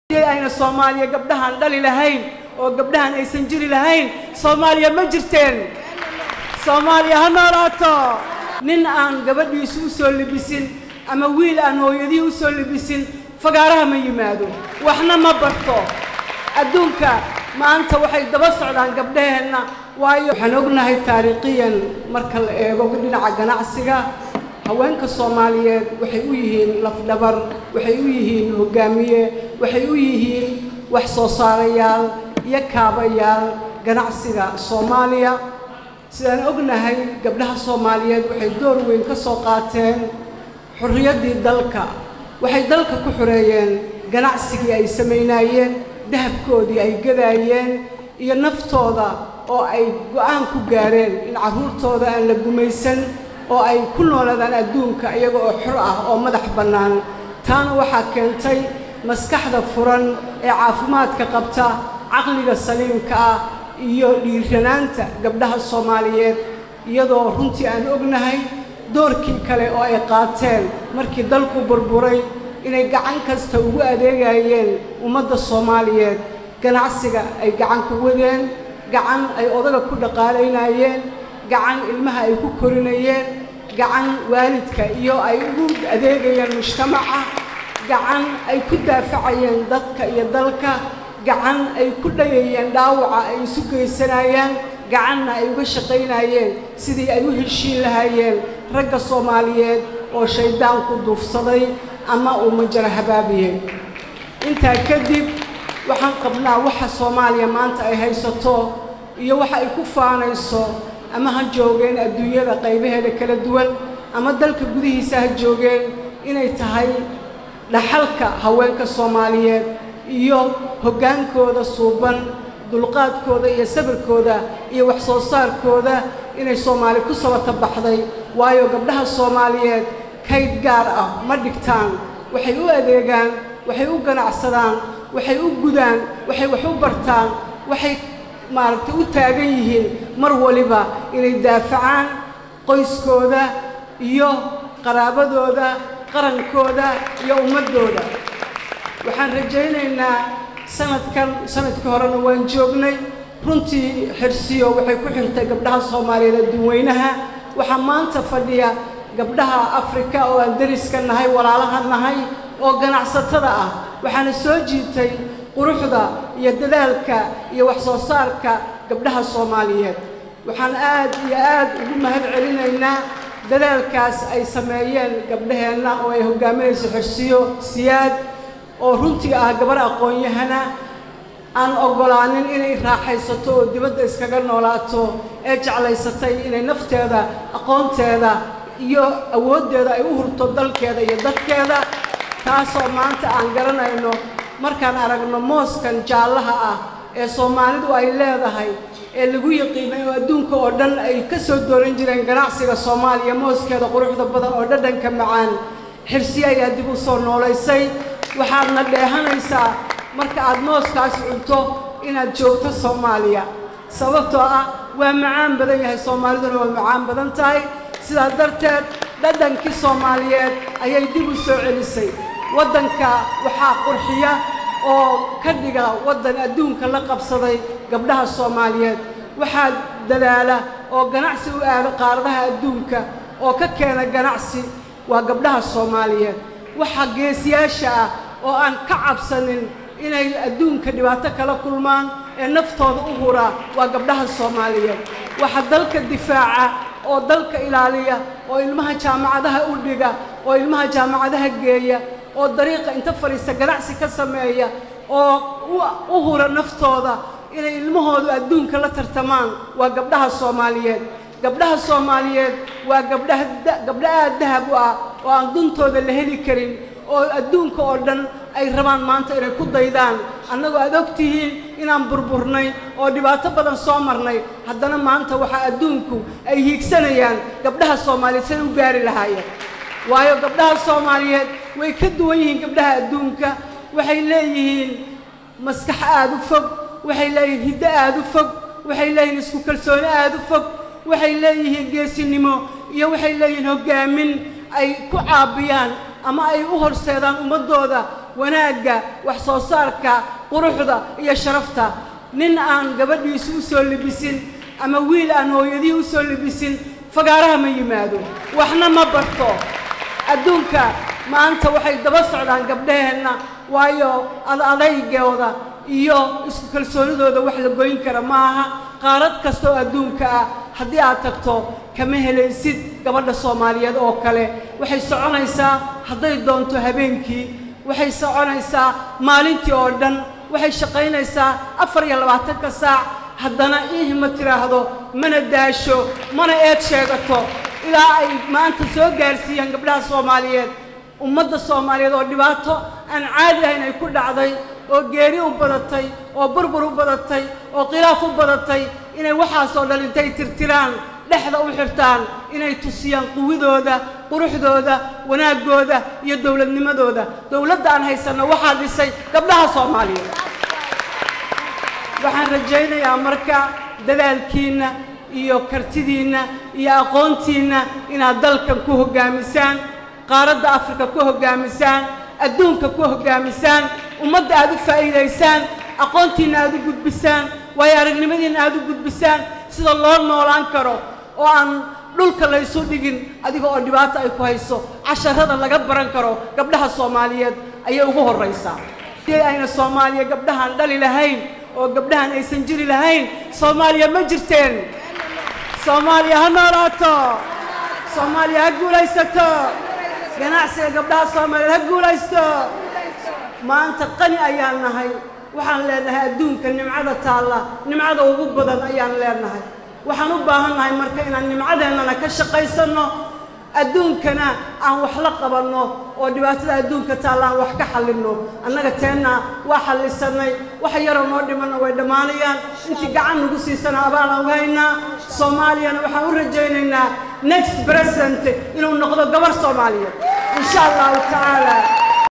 ayna soomaaliya gabdhahaan dhali lahayn oo gabdhahan aysan jiri lahayn soomaaliya ma jirteen soomaaliya ha noolaato nin aan gabadhiisu u soo libisin ama wiil aan hooyadii u soo libisin fagaaraha ma yimaado waxna ma barto adduunka maanta waxay daba socdaan gabdhaheenna waayo waxaan ognahay taariikhiyan marka la eego dhinaca ganacsiga haweenka soomaaliyeed waxay u yihiin lafdhabar waxay u yihiin hogaamiye waxay u yihiin wax soo saarayaal iyo kaabayaal ganacsiga soomaaliya sidaan ognahay gabdhaha soomaaliyeed waxay door weyn ka soo qaateen xurriyaddii dalka waxay dalka ku xoreeyeen ganacsigii ay samaynaayeen dahabkoodii ay gadaayeen iyo naftooda oo ay go-aan ku gaareen in carruurtooda aan la gumaysan oo ay ku noolaadaan adduunka iyaga oo xor ah oo madax bannaan taana waxaa keentay maskaxda furan ee caafimaadka qabta caqliga saliimka ah iyo dhiiranaanta gabdhaha soomaaliyeed iyadoo runtii aan ognahay doorkii kale oo ay qaateen markii dalku burburay inay gacan kasta ugu adeegayeen ummadda soomaaliyeed ganacsiga ay gacan ku wadeen gacan ay odaga ku dhaqaalaynayeen gacan ilmaha ay ku korinayeen gacan waalidka iyo ay ugu adeegayeen mujtamaca gacan ay ku daafacayeen dadka iyo dalka gacan ay ku dhayayeen dhaawaca ay isu geysanayaan gacanna ay uga shaqaynayeen sidii ay u heshiin lahaayeen ragga soomaaliyeed oo shayddaanku duufsaday ama uu majara habaabiyey intaa kadib waxaan qabnaa waxa soomaaliya maanta ay haysato iyo waxa ay ku faanayso ama ha joogeen adduunyada qaybaheeda kala duwan ama dalka gudihiisa ha joogeen inay tahay dhaxalka haweenka soomaaliyeed iyo hoggaankooda suuban dulqaadkooda iyo sabirkooda iyo wax soo saarkooda inay soomaali ku sabata baxday waayo gabdhaha soomaaliyeed kayd gaar ah ma dhigtaan waxay u adeegaan waxay u ganacsadaan waxay u gudaan waxay wax u bartaan waxay maaragtay u taagan yihiin mar waliba inay daafacaan qoyskooda iyo qaraabadooda qarankooda iyo ummaddooda waxaan rajaynaynaa sanadkan sanadkii horena waan joognay runtii xirsiyo waxay ku xirtay gabdhaha soomaaliyeed adduunweynaha waxaa maanta fadhiya gabdhaha afrika oo aan deriska nahay walaalaha nahay oo ganacsatada ah waxaana soo jiitay quruxda iyo dadaalka iyo wax soo saarka gabdhaha soomaaliyeed waxaan aad iyo aad ugu mahad celinaynaa dadaalkaas ay sameeyeen gabdhaheenna oo ay hoggaaminayso xirsiyo siyaad oo runtii ah gabar aqoon-yahana aan oggolaanin inay raaxaysato oo dibadda iskaga noolaato ee jeclaysatay inay nafteeda aqoonteeda iyo awooddeeda ay u hurto dalkeeda iyo dadkeeda taasoo maanta aan garanayno markaan aragno mooskan jaallaha ah ee soomaalidu ay leedahay ee lagu yaqiinay oo adduunka oo dhan ay ka soo dooran jireen ganacsiga soomaaliya mooskeeda quruxda badan oo dhadhanka macaan xirsi ayaa dib u soo noolaysay waxaadna dheehanaysaa marka aad mooskaas cunto inaad joogto soomaaliya sababtoo ah waa macaan badan yahay soomaaliduna waa macaan badan tahay sidaas darteed dhadhankii soomaaliyeed ayay dib u soo celisay waddanka waxaa qurxiya oo ka dhiga waddan adduunka la qabsaday gabdhaha soomaaliyeed waxaa dadaala oo ganacsi u aado qaaradaha adduunka oo ka keena ganacsi waa gabdhaha soomaaliyeed waxaa geesiyaasha ah oo aan ka cabsanin inay adduunka dhibaato kala kulmaan ee naftooda u huraa waa gabdhaha soomaaliyeed waxa dalka difaaca oo dalka ilaaliya oo ilmaha jaamacadaha u dhiga oo ilmaha jaamacadaha geeya oo dariiqa inta fadhiista ganacsi ka sameeya oo u hura naftooda inay ilmahoodu adduunka la tartamaan waa gabdhaha soomaaliyeed gabdhaha soomaaliyeed waa gabdhaha gabdho aad dahab u ah oo aan duntooda la heli karin oo adduunka oo dhan ay rabaan maanta inay ku daydaan annagoo aad og tihiin inaan burburnay oo dhibaato badan soo marnay haddana maanta waxaa adduunku ay hiigsanayaan gabdhaha soomaaliyeed siday u gaari lahaayeen waayo gabdhaha soomaaliyeed way ka duwan yihiin gabdhaha adduunka waxay leeyihiin maskax aad u fog waxay leeyihiin hiddo aad u fog waxay leeyihiin isku kalsooni aad u fog waxay leeyihiin geesinimo iyo waxay leeyihiin hoggaamin ay ku caabiyaan ama ay u horseedaan ummaddooda wanaagga wax soo saarka quruxda iyo sharafta nin aan gabadhiisu u soo libisin ama wiil aan hooyadii u soo libisin fagaaraha ma yimaado waxna ma barto adduunka maanta waxay daba socdaan gabdhaheenna waayo ad adaygooda iyo isku kalsoonidooda wax la goyn kara ma aha qaarad kasta oo adduunka ah haddii aad tagto kama helaysid gabadha soomaaliyeed oo kale waxay soconaysaa hadday doonto habeenkii waxay soconaysaa maalintii oo dhan waxay shaqaynaysaa afar iyo labaatanka saac haddana iihi ma tiraahdo mana daasho mana eed sheegato ilaa ay maanta soo gaarsiiyaan gabdhaha soomaaliyeed ummadda soomaaliyeed oo dhibaato aan caadi ahayn ay ku dhacday oo geeri u badatay oo burbur u badatay oo khilaaf u badatay inay waxaasoo dhan intay tirtiraan dhexda u xirtaan inay tusiyaan quwidooda quruxdooda wanaaggooda iyo dowladnimadooda dowladda aan haysanno waxaa dhisay gabdhaha soomaaliyeed waxaan rajaynayaa marka dadaalkiinna iyo kartidiinna iyo aqoontiinna inaad dalkan ku hoggaamisaan qaaradda afrika ku hoggaamisaan adduunka ku hoggaamisaan ummadda aad u faa'iidaysaan aqoontiinna aad u gudbisaan waayo aragnimadiinna aad u gudbisaan sida loo noolaan karo oo aan dhulka laysu dhigin adiga oo dhibaato ay ku hayso casharada laga baran karo gabdhaha soomaaliyeed ayay ugu horraysaa hadii ayna soomaaliya gabdhahaan dhali lahayn oo gabdhahan aysan jiri lahayn soomaaliya ma jirteen soomaaliya ha noolaato soomaaliya ha guulaysato ganacsiga gabdhaha soomaaliyeed ha guulaysto maanta qani ayaan nahay waxaan leenahay adduunka nimcada taalla nimcada ugu badan ayaan leenahay waxaan u baahan nahay marka inaan nimcadeennana ka shaqaysanno adduunkana aan wax la qabanno oo dhibaatada adduunka taalla aan wax ka xallinno annaga teenna waa xallisannay wax yaroo noo dhimanna way dhammaanayaan intii gacan nagu siisana abaalaan u haynaa soomaaliyana waxaan u rajaynaynaa next president inuu noqdo gabar soomaaliyeed insha allahu tacaala